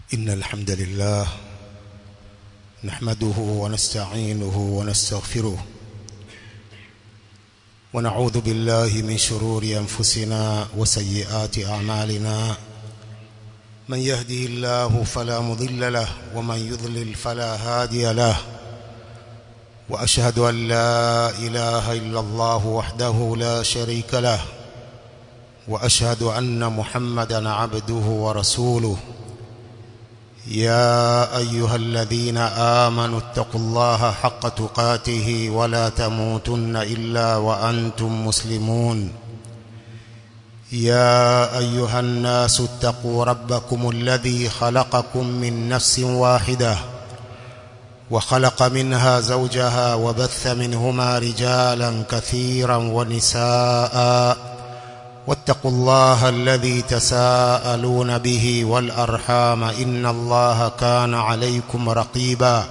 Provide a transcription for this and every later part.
إن الحمد لله نحمده ونستعينه ونستغفره ونعوذ بالله من شرور أنفسنا وسيئات أعمالنا من يهده الله فلا مضل له ومن يضلل فلا هادي له وأشهد أن لا إله إلا الله وحده لا شريك له وأشهد أن محمدا عبده ورسوله يا أيها الذين آمنوا اتقوا الله حق تقاته ولا تموتن إلا وأنتم مسلمون يا أيها الناس اتقوا ربكم الذي خلقكم من نفس واحدة وخلق منها زوجها وبث منهما رجالا كثيرا ونساء واتقوا الله الذي تساءلون به والأرحام إن الله كان عليكم رقيبا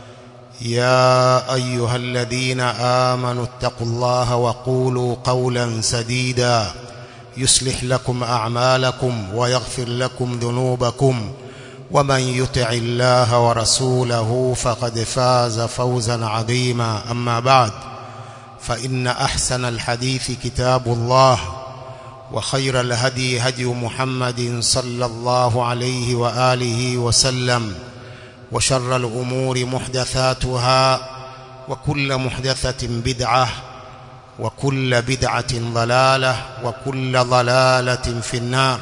يا أيها الذين آمنوا اتقوا الله وقولوا قولا سديدا يصلح لكم أعمالكم ويغفر لكم ذنوبكم ومن يطع الله ورسوله فقد فاز فوزا عظيما أما بعد فإن أحسن الحديث كتاب الله وخير الهدي هدي محمد صلى الله عليه وآله وسلم وشر الأمور محدثاتها وكل محدثة بدعة وكل بدعة ضلالة وكل ضلالة في النار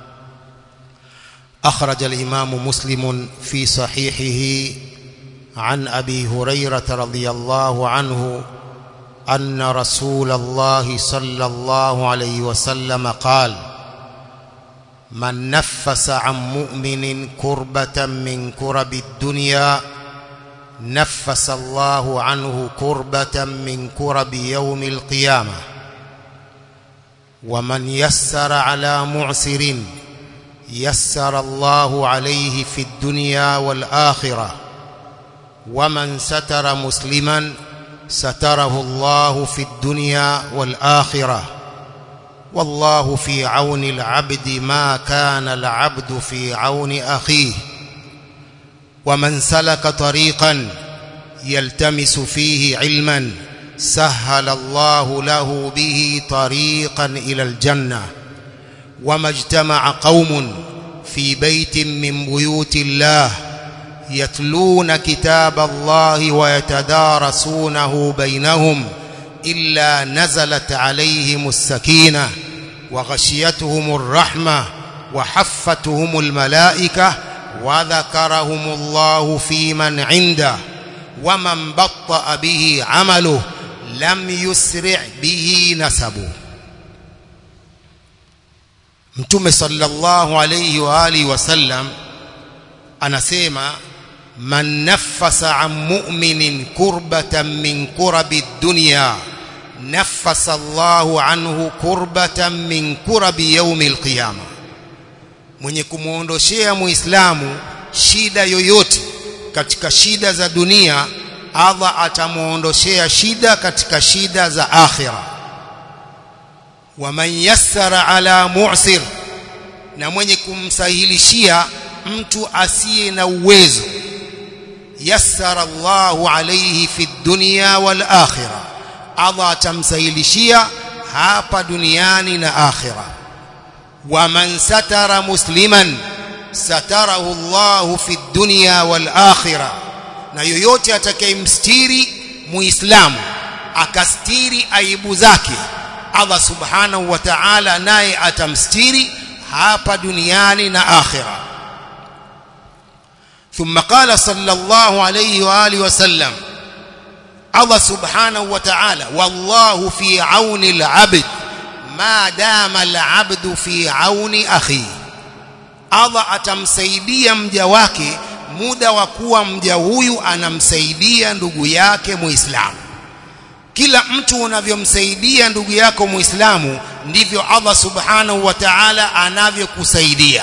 أخرج الإمام مسلم في صحيحه عن أبي هريرة رضي الله عنه أن رسول الله صلى الله عليه وسلم قال من نفس عن مؤمن كربة من كرب الدنيا نفس الله عنه كربة من كرب يوم القيامة ومن يسر على معسر يسر الله عليه في الدنيا والآخرة ومن ستر مسلماً ستره الله في الدنيا والآخرة والله في عون العبد ما كان العبد في عون أخيه ومن سلك طريقا يلتمس فيه علما سهل الله له به طريقا إلى الجنة وما اجتمع قوم في بيت من بيوت الله يتلون كتاب الله ويتدارسونه بينهم إلا نزلت عليهم السكينة وغشيتهم الرحمة وحفتهم الملائكة وذكرهم الله في من عنده ومن بطأ به عمله لم يسرع به نسبه mtume sallallahu alayhi wa alihi wasallam anasema man naffasa an mu'minin kurbatan min kurabi dunya naffasa Allahu anhu kurbatan min kurabi yaumil qiyama mwenye kumuondoshea muislamu shida yoyote katika shida za dunia Allah atamuondoshea shida katika shida za akhira waman yassara ala mu'sir na mwenye kumsahilishia mtu asiye na uwezo yassara Allahu alayhi fi dunya wal akhirah Allah atamsahilishia hapa duniani na akhira wa man satara musliman satarahu Allahu fi dunya wal akhirah na yoyote atakayemstiri muislamu akastiri aibu zake Allah subhanahu wa ta'ala naye atamstiri hapa duniani na akhira ثم قال صلى الله عليه واله وسلم الله سبحانه وتعالى والله في عون العبد ما دام العبد في عون اخيه الله atamsaidia mja wake muda wa kuwa mja huyu anamsaidia ndugu yake muislamu kila mtu unavyomsaidia ndugu yako muislamu ndivyo Allah subhanahu wa ta'ala anavyokusaidia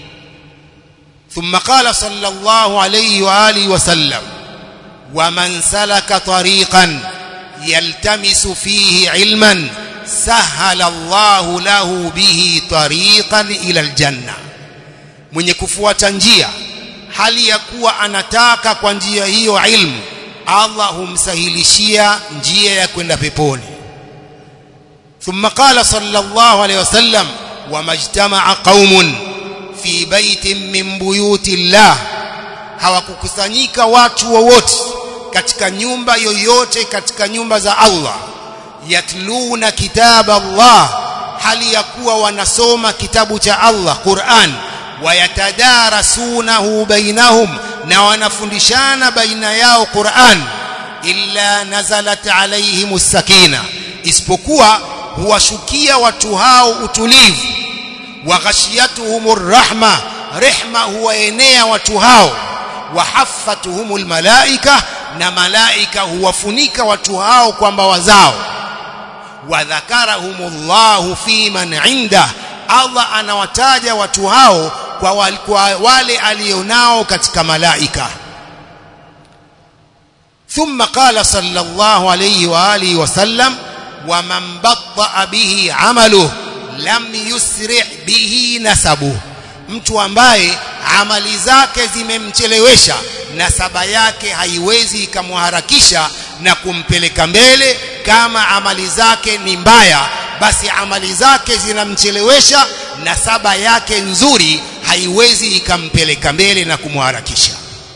ثم قال صلى الله عليه واله وسلم ومن سلك طريقا يلتمس فيه علما سهل الله له به طريقا الى الجنه mwenye kufuata njia hali ya kuwa anataka kwa njia hiyo ilmu Allah humsahilishia njia ya kwenda peponi ثم قال صلى الله عليه وسلم وما اجتمع قوم في بيت من بيوت الله hawakukusanyika watu wowote katika nyumba yoyote katika nyumba za Allah yatluna kitab Allah hali ya kuwa wanasoma kitabu cha Allah Qur'an wayatadarasunahu bainahum na wanafundishana baina yao Qur'an illa nazalat alaihimus sakina isipokuwa huwashukia watu hao utulivu wa ghashiyatuhumur rahma rehma huwaenea watu hao wa haffatuhumul malaika na malaika huwafunika watu hao kwa mbawa zao wa dhakarahumullahu fi man inda Allah anawataja watu hao kwa wale, kwa wale alionao katika malaika ثم قال صلى الله عليه واله وسلم ومن بطأ به عمله lam yusri bihi nasabu mtu ambaye amali zake zimemchelewesha nasaba yake haiwezi ikamharakisha na kumpeleka mbele kama amali zake ni mbaya basi amali zake zinamchelewesha nasaba yake nzuri haiwezi ikampeleka mbele na kumharakisha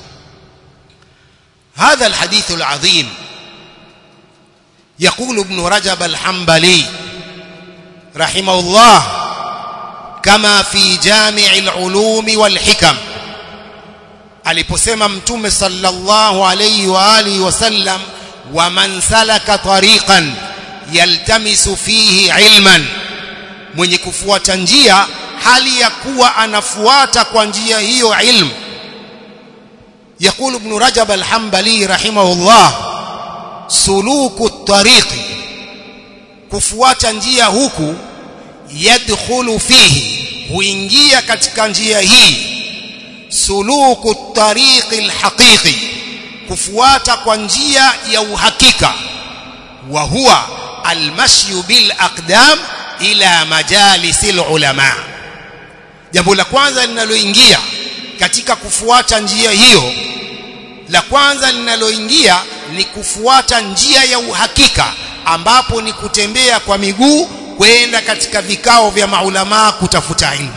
هذا الحديث العظيم يقول ابن رجب الحنبلي رحمه الله كما في جامع العلوم والحكم aliposema mtume sallallahu alayhi wa alihi wasallam wa man salaka tariqan yaltamisu fihi ilman mwenye kufuata njia hali ya kuwa anafuata kwa njia hiyo ilmu يقول ابن رجب الحنبلي رحمه الله سلوك الطريق kufuata njia huku yadkhulu fihi huingia katika njia hii suluku tariqi alhaqiqi kufuata kwa njia ya uhakika wa huwa almashyu bil aqdam ila majalisil ulama jambo la kwanza linaloingia katika kufuata njia hiyo la kwanza linaloingia ni kufuata njia ya uhakika ambapo ni kutembea kwa miguu kwenda katika vikao vya maulamaa kutafuta ilmu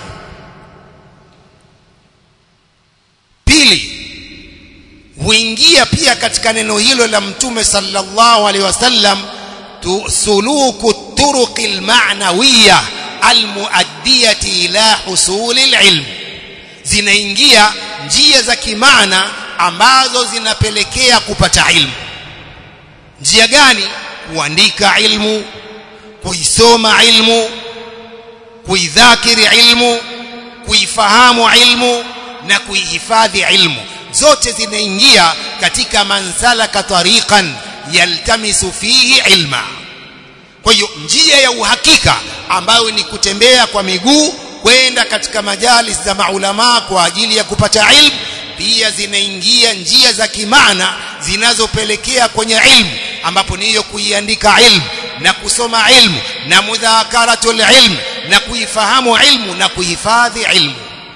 pili huingia pia katika neno hilo la mtume sallallahu alaihi wasallam suluku turuqi alma'nawiyya almuaddiyati ila husuli alilm zinaingia njia za kimaana ambazo zinapelekea kupata ilmu njia gani kuandika ilmu kuisoma ilmu kuidhakiri ilmu kuifahamu ilmu na kuihifadhi ilmu zote zinaingia katika mansalaka tariqan yaltamisu fihi ilma kwa hiyo njia ya uhakika ambayo ni kutembea kwa miguu kwenda katika majalis za maulama kwa ajili ya kupata ilmu pia zinaingia njia za kimaana zinazopelekea kwenye ilmu ambapo ni hiyo kuiandika ilmu na kusoma ilmu na mudhakaratul ilm na kuifahamu ilmu na kuhifadhi ilmu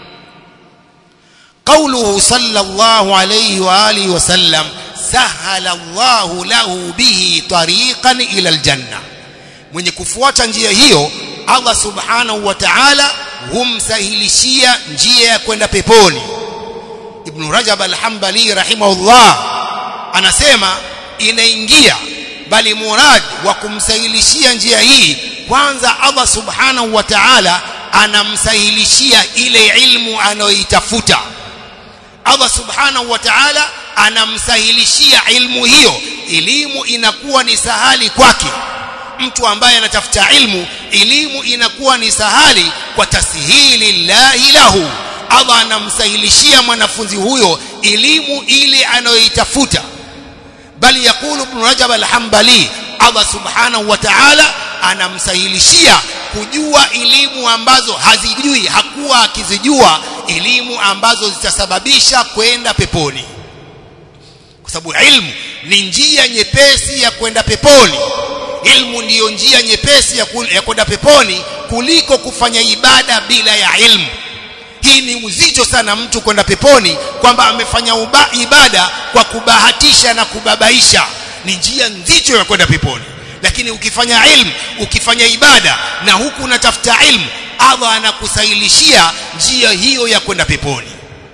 قوله صلى الله عليه واله وسلم سهل الله له به طريقا الى الجنه mwenye kufuata njia hiyo Allah subhanahu wa ta'ala humsahilishia njia ya kwenda peponi Ibn Rajab al-Hanbali rahimahullah anasema inaingia bali murad wa kumsahilishia njia hii kwanza Allah subhanahu wa ta'ala anamsahilishia ile ilmu anayoitafuta Allah subhanahu wa ta'ala anamsahilishia ilmu hiyo elimu inakuwa ni sahali kwake mtu ambaye anatafuta ilmu elimu inakuwa ni sahali kwa tasihili llahi lahu Allah anamsahilishia mwanafunzi huyo elimu ile anayoitafuta bali yakulu ibn Rajab al-Hanbali Allah subhanahu wa ta'ala anamsahilishia kujua elimu ambazo hazijui hakuwa akizijua elimu ambazo zitasababisha kwenda peponi kwa sababu ilmu ni njia nyepesi ya kwenda peponi ilmu ndiyo njia nyepesi ya kwenda peponi kuliko kufanya ibada bila ya ilmu hii ni uzito sana mtu kwenda peponi kwamba amefanya uba, ibada kwa kubahatisha na kubabaisha ni njia nzito ya kwenda peponi lakini ukifanya ilmu ukifanya ibada na huku unatafuta ilmu Allah anakusahilishia njia hiyo ya kwenda peponi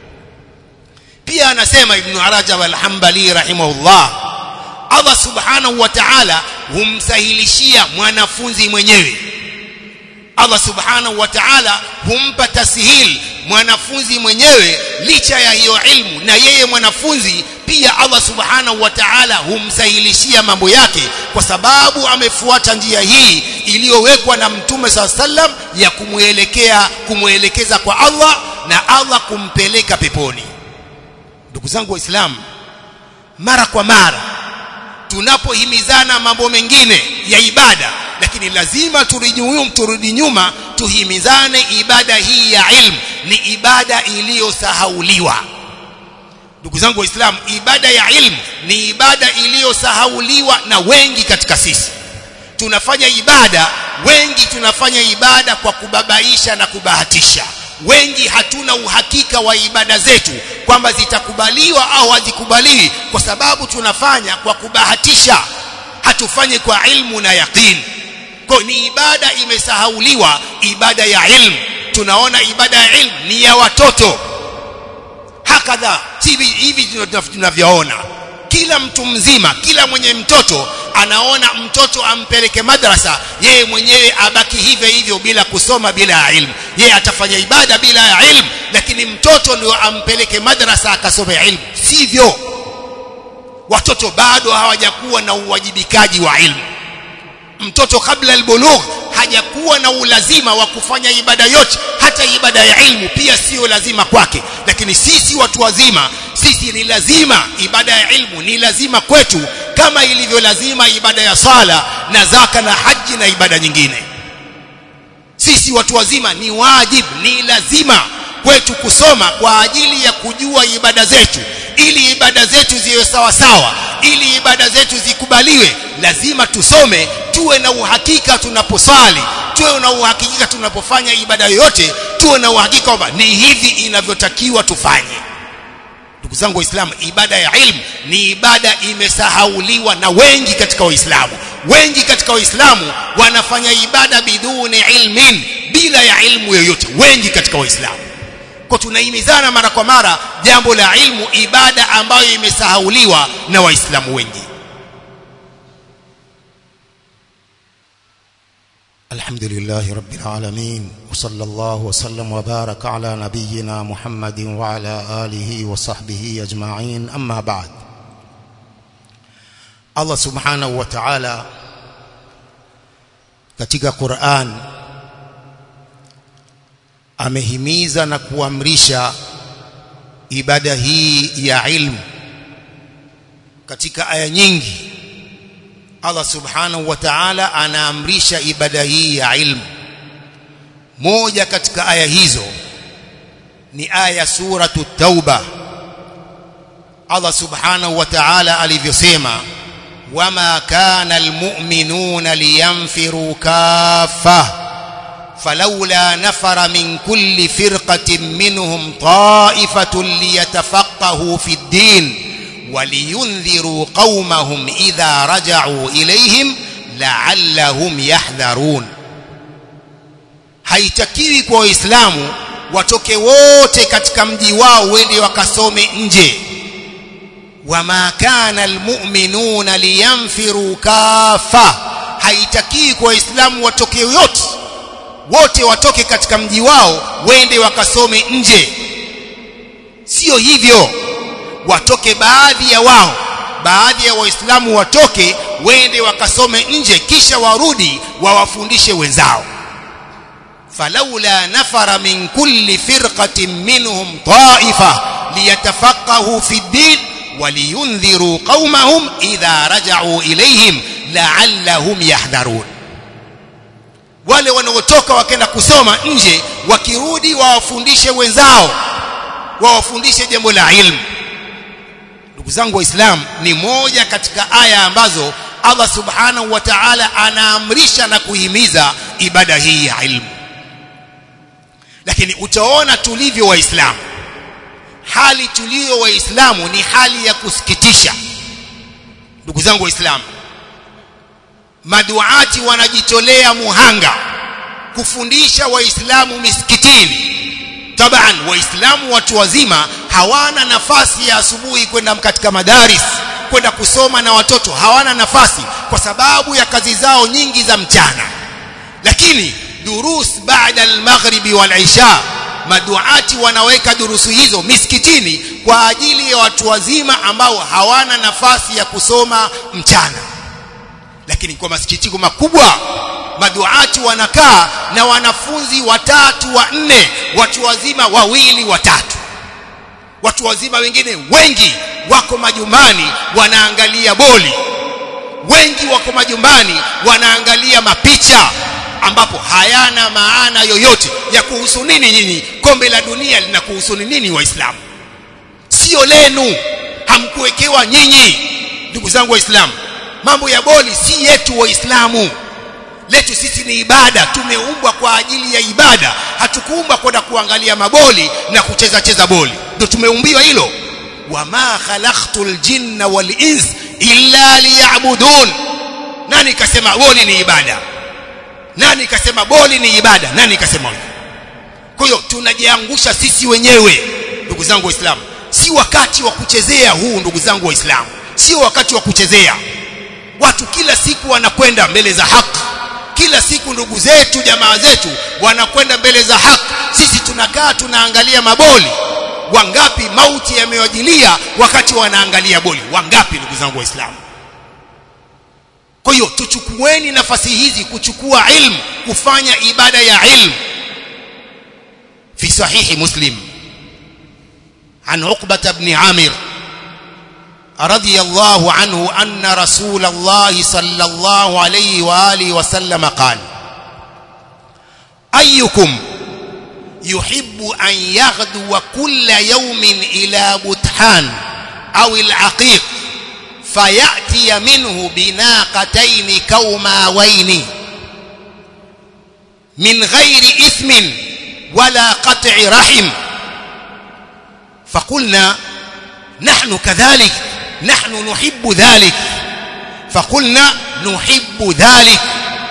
pia anasema ibn Rajab al-Hanbali rahimahullah Allah subhanahu wa ta'ala humsahilishia mwanafunzi mwenyewe Allah subhanahu wa ta'ala humpa tasihil mwanafunzi mwenyewe licha ya hiyo ilmu na yeye mwanafunzi pia Allah subhanahu wa ta'ala humsahilishia mambo yake kwa sababu amefuata njia hii iliyowekwa na mtume saa sallam ya kumwelekea kumwelekeza kwa Allah na Allah kumpeleka peponi ndugu zangu waislamu mara kwa mara tunapohimizana mambo mengine ya ibada lakini lazima turudi nyuma turudi nyuma tuhimizane ibada hii ya ilmu ni ibada iliyosahauliwa ndugu zangu waislamu ibada ya ilmu ni ibada iliyosahauliwa na wengi katika sisi tunafanya ibada wengi tunafanya ibada kwa kubabaisha na kubahatisha wengi hatuna uhakika wa ibada zetu kwamba zitakubaliwa au hazikubaliwi kwa sababu tunafanya kwa kubahatisha hatufanyi kwa ilmu na yaqini kwa ni ibada imesahauliwa ibada ya ilmu tunaona ibada ya ilmu ni ya watoto hakadha hivi hivi tunavyoona kila mtu mzima kila mwenye mtoto anaona mtoto ampeleke madrasa yeye mwenyewe abaki hivyo hivyo bila kusoma bila ya ilmu yeye atafanya ibada bila ya ilmu lakini mtoto ndio ampeleke madrasa akasome ilmu sivyo watoto bado hawajakuwa na uwajibikaji wa ilmu mtoto kabla albulugh hajakuwa na ulazima wa kufanya ibada yote hata ibada ya ilmu pia sio lazima kwake lakini sisi watu wazima sisi ni lazima ibada ya ilmu ni lazima kwetu kama ilivyo lazima ibada ya sala na zaka na haji na ibada nyingine sisi watu wazima ni wajib ni lazima kwetu kusoma kwa ajili ya kujua ibada zetu ili ibada zetu ziwe sawa sawa ili ibada zetu zikubaliwe lazima tusome tuwe na uhakika tunaposali tuwe na uhakika tunapofanya ibada yoyote tuwe na uhakika kwamba ni hivi inavyotakiwa tufanye ndugu zangu waislamu ibada ya ilmu ni ibada imesahauliwa na wengi katika waislamu wengi katika waislamu wanafanya ibada biduni ilmin bila ya ilmu yoyote wengi katika waislamu kwa tunahimizana mara kwa mara jambo la ilmu ibada ambayo imesahauliwa na waislamu wengi الحمد لله رب العالمين وصلى الله وسلم وبارك على نبينا محمد وعلى آله وصحبه أجمعين أما بعد الله سبحانه وتعالى katika Qur'an amehimiza na kuamrisha ibada hii ya ilmu katika aya nyingi Allah subhanahu wa ta'ala anaamrisha ibada hii ya ilmu moja katika aya hizo ni aya suratu tauba Allah subhanahu wa ta'ala alivyosema wama kana almu'minuna liyanfiru kaffa فلولا نفر من كل فرقة منهم طائفة ليتفقهوا في الدين ولينذروا قومهم إذا رجعوا إليهم لعلهم يحذرون haitakiwi kwa waislamu watoke wote katika mji wao wende wakasome nje wama kana almu'minuna liyanfiru kafa haitakiwi kwa waislamu watoke wote wote watoke katika mji wao wende wakasome nje sio hivyo watoke baadhi ya wao baadhi ya waislamu watoke wende wakasome nje kisha warudi wawafundishe wenzao falaula nafara min kulli firqatin minhum ta'ifa liyatafaqahu fi ddin waliyundhiru qaumahum idha raja'u ilayhim la'allahum yahdharun wale wanaotoka wakenda kusoma nje wakirudi wawafundishe wenzao wawafundishe jambo la ilmu ndugu zangu waislamu ni moja katika aya ambazo Allah subhanahu wa ta'ala anaamrisha na kuhimiza ibada hii ya ilmu lakini utaona tulivyo waislamu hali tulio waislamu ni hali ya kusikitisha ndugu zangu waislamu maduati wanajitolea muhanga kufundisha waislamu misikitini taban waislamu watu wazima hawana nafasi ya asubuhi kwenda katika madaris kwenda kusoma na watoto hawana nafasi kwa sababu ya kazi zao nyingi za mchana lakini durus baada al-maghribi wal-isha maduati wanaweka durusu hizo misikitini kwa ajili ya watu wazima ambao hawana nafasi ya kusoma mchana lakini kwa masikitiko makubwa maduati wanakaa na wanafunzi watatu wa nne watu wazima wawili watatu watu wazima wengine wengi wako majumbani wanaangalia boli wengi wako majumbani wanaangalia mapicha ambapo hayana maana yoyote ya kuhusu nini nyinyi kombe la dunia linakuhusu nini waislamu sio lenu hamkuwekewa nyinyi ndugu zangu waislamu mambo ya boli si yetu waislamu letu sisi ni ibada tumeumbwa kwa ajili ya ibada hatukuumbwa kwenda kuangalia maboli na kucheza cheza boli ndio tumeumbiwa hilo wama khalaqtul jinna wal ins illa liya'budun nani kasema boli ni ibada nani kasema boli ni ibada nani kasema hivyo kwa hiyo tunajiangusha sisi wenyewe ndugu zangu waislamu si wakati wa kuchezea huu ndugu zangu waislamu sio wakati wa kuchezea watu kila siku wanakwenda mbele za haki kila siku ndugu zetu jamaa zetu wanakwenda mbele za haki sisi tunakaa tunaangalia maboli wangapi mauti yamewajilia wakati wanaangalia boli wangapi ndugu zangu waislamu kwa hiyo tuchukueni nafasi hizi kuchukua ilmu kufanya ibada ya ilmu fi sahihi muslim عن عقبة بن عامر رضي الله عنه أن رسول الله صلى الله عليه وآله وسلم قال أيكم يحب أن يغدو كل يوم إلى بطحان أو العقيق فيأتي منه بناقتين كوماوين من غير إثم ولا قطع رحم فقلنا نحن كذلك نحن نحب ذلك فقلنا نحب ذلك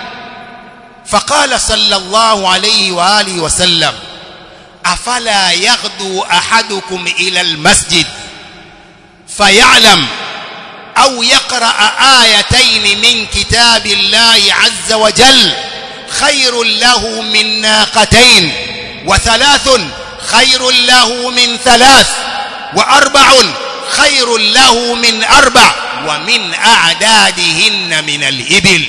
فقال صلى الله عليه وآله وسلم أفلا يغدو أحدكم إلى المسجد فيعلم أو يقرأ آيتين من كتاب الله عز وجل خير له من ناقتين وثلاث خير له من ثلاث وأربع خير له من أربع ومن أعدادهن من الإبل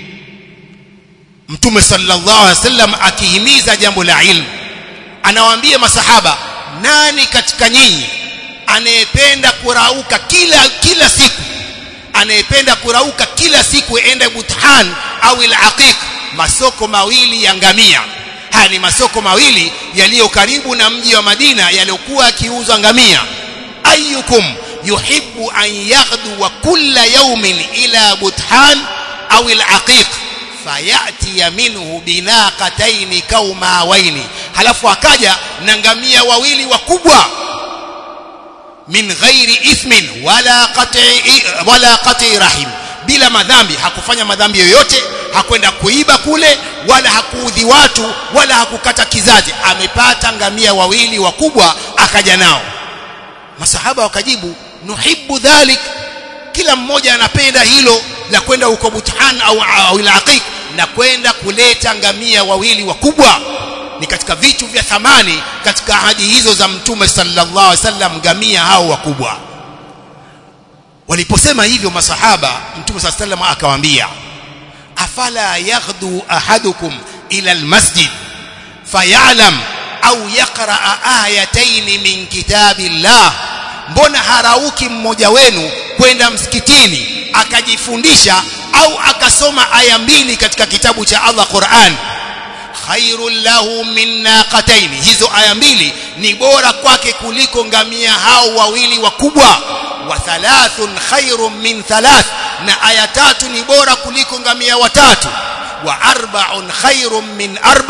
Mtume sallallahu alaihi wasallam akihimiza jambo la ilmu anawaambia masahaba nani katika nyinyi anayependa kurauka kila kila siku anayependa kurauka kila siku ende Buthan au al-Aqiq masoko mawili ya ngamia haya ni masoko mawili yaliyo karibu na mji wa Madina yaliyokuwa yakiuzwa ngamia ayyukum yuhibbu an yaghdu wa kulla yawmin ila Buthan au al-Aqiq fayati minhu binaqataini kaumawaini halafu akaja na ngamia wawili wakubwa min ghairi ithmin wala qati wala qati rahim bila madhambi hakufanya madhambi yoyote hakwenda kuiba kule wala hakuudhi watu wala hakukata kizazi amepata ngamia wawili wakubwa akaja nao masahaba wakajibu nuhibbu dhalik kila mmoja anapenda hilo la kwenda huko Buthan au au al-Aqiq na kwenda kuleta ngamia wawili wakubwa ni katika vitu vya thamani katika ahadi hizo za mtume sallallahu alaihi wasallam ngamia hao wakubwa waliposema hivyo masahaba mtume sallallahu alaihi wasallam akawaambia afala yaghdu ahadukum ila almasjid fayalam au yaqra ayatayn min kitabillah mbona harauki mmoja wenu kwenda msikitini akajifundisha au akasoma aya mbili katika kitabu cha Allah Qur'an khairul lahu min naqatayn hizo aya mbili ni bora kwake kuliko ngamia hao wawili wakubwa wa thalathun khairun min thalath na aya tatu ni bora kuliko ngamia watatu wa arba'un khairun min arba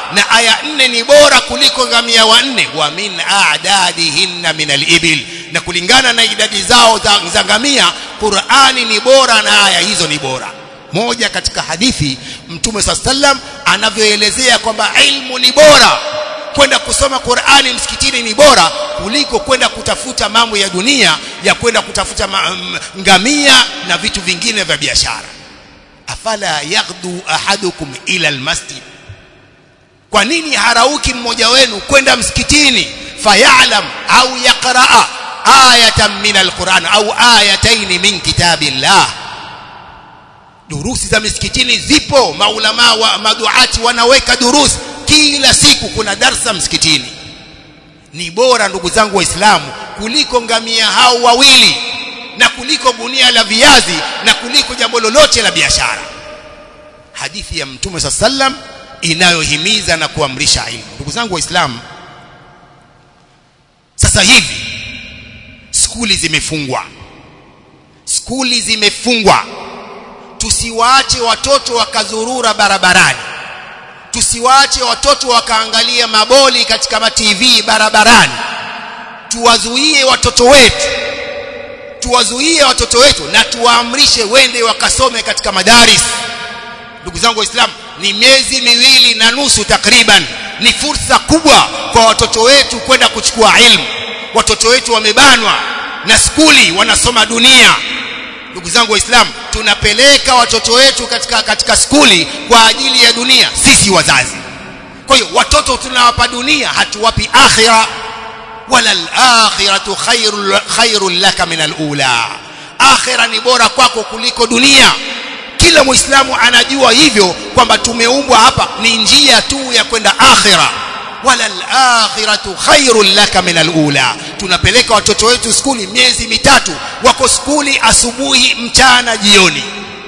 na aya nne ni bora kuliko ngamia wanne wa min a'dadihinna min al-ibil na kulingana na idadi zao za, za ngamia Qur'ani ni bora na aya hizo ni bora moja katika hadithi mtume sallam anavyoelezea kwamba ilmu ni bora kwenda kusoma Qur'ani msikitini ni bora kuliko kwenda kutafuta mambo ya dunia ya kwenda kutafuta ma, m, ngamia na vitu vingine vya biashara afala yaghdu ahadukum ila almasjid kwa nini harauki mmoja wenu kwenda msikitini fayalam au yaqraa ayatan min alquran au ayatayn min kitabillah durusi za misikitini zipo maulama wa maduati wanaweka durusi kila siku kuna darsa msikitini ni bora ndugu zangu waislamu kuliko ngamia hao wawili na kuliko gunia la viazi na kuliko jambo lolote la biashara hadithi ya mtume sallam inayohimiza na kuamrisha ilmu ndugu zangu waislamu sasa hivi skuli zimefungwa skuli zimefungwa tusiwaache watoto wakazurura barabarani tusiwaache watoto wakaangalia maboli katika ma TV barabarani tuwazuie watoto wetu tuwazuie watoto wetu na tuwaamrishe wende wakasome katika madaris ndugu zangu waislamu ni miezi miwili na nusu takriban ni fursa kubwa kwa watoto wetu kwenda kuchukua ilmu watoto wetu wamebanwa na skuli wanasoma dunia ndugu zangu waislamu tunapeleka watoto wetu katika katika skuli kwa ajili ya dunia sisi wazazi kwa hiyo watoto tunawapa dunia hatuwapi akhira wala al-akhiratu khairul khairul laka min al-ula akhira ni bora kwako kuliko dunia kila muislamu anajua hivyo kwamba tumeumbwa hapa ni njia tu ya kwenda akhira wala al-akhiratu khairul laka min al-ula tunapeleka watoto wetu skuli miezi mitatu wako skuli asubuhi mchana jioni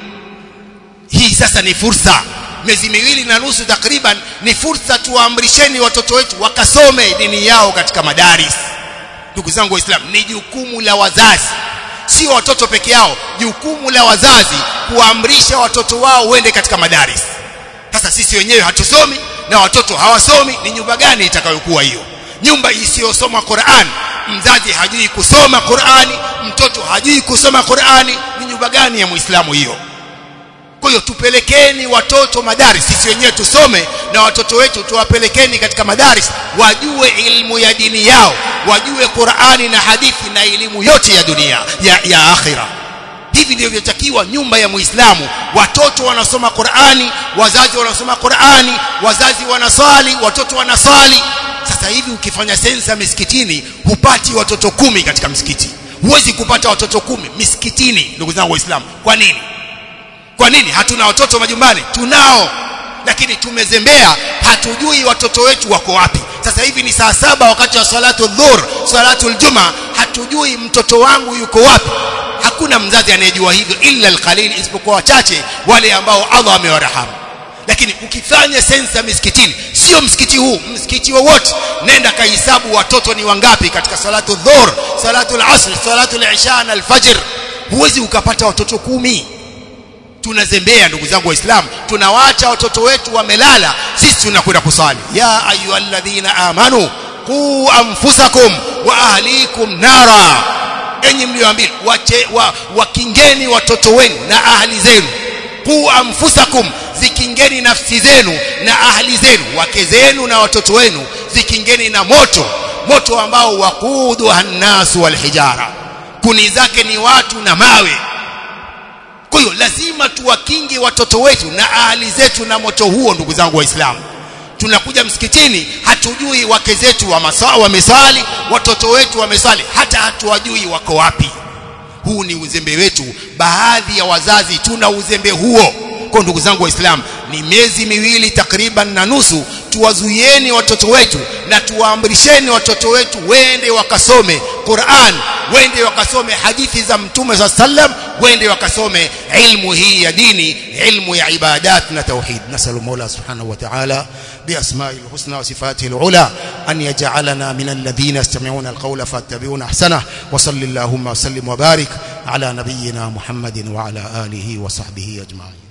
hii sasa ni fursa miezi miwili na nusu takriban ni fursa tuwaamrisheni watoto wetu wakasome dini yao katika madaris ndugu zangu waislamu ni jukumu la wazazi sio watoto peke yao jukumu la wazazi kuamrisha watoto wao wende katika madaris sasa sisi wenyewe hatusomi na watoto hawasomi ni nyumba gani itakayokuwa hiyo nyumba isiyosoma Qur'an mzazi hajui kusoma Qur'ani mtoto hajui kusoma Qur'ani ni nyumba gani ya Muislamu hiyo kwa hiyo tupelekeni watoto madaris sisi wenyewe tusome na watoto wetu tuwapelekeni katika madaris wajue ilmu ya dini yao wajue Qur'ani na hadithi na elimu yote ya dunia ya, ya akhira hivi ndivyo vyotakiwa nyumba ya Muislamu watoto wanasoma Qur'ani wazazi wanasoma Qur'ani wazazi wanaswali watoto wanaswali sasa hivi ukifanya sensa misikitini hupati watoto kumi katika msikiti huwezi kupata watoto kumi misikitini ndugu zangu waislamu kwa nini kwa nini hatuna watoto majumbani tunao lakini tumezembea hatujui watoto wetu wako wapi sasa hivi ni saa saba wakati wa salatu dhuhr salatu aljuma hatujui mtoto wangu yuko wapi hakuna mzazi anayejua hivyo illa alqalil isipokuwa wachache wale ambao Allah amewarahamu lakini ukifanya sensa misikitini sio msikiti huu msikiti wowote nenda kahesabu watoto ni wangapi katika salatu dhuhr salatu al-asr salatu al-isha na al-fajr huwezi ukapata watoto kumi tunazembea ndugu zangu waislamu tunawaacha watoto wetu wamelala sisi tunakwenda kusali ya ayyuhalladhina amanu qu anfusakum wa ahlikum nara enyi mlioambiwa wache wa, wakingeni watoto wenu na ahli zenu qu anfusakum zikingeni nafsi zenu na ahli zenu wake zenu na watoto wenu zikingeni na moto moto ambao waqudu hannasu walhijara kuni zake ni watu na mawe kwa hiyo lazima tuwakinge watoto wetu na ahli zetu na moto huo ndugu zangu waislamu tunakuja msikitini hatujui wake zetu wameswali watoto wetu wameswali hata hatuwajui wako wapi huu ni uzembe wetu baadhi ya wazazi tuna uzembe huo kwa ndugu zangu waislamu ni miezi miwili takriban na nusu tuwazuieni watoto wetu na tuwaamrisheni watoto wetu wende wakasome Qur'an wende wakasome hadithi za mtume sa sallam wende wakasome ilmu hii ya dini ilmu ya ibadat na tauhid nasalu mola subhanahu wa ta'ala بأسمائه الحسنى وصفاته العلى أن يجعلنا من الذين يستمعون القول فاتبعون أحسنه وصل اللهم وسلم وبارك على نبينا محمد وعلى آله وصحبه أجمعين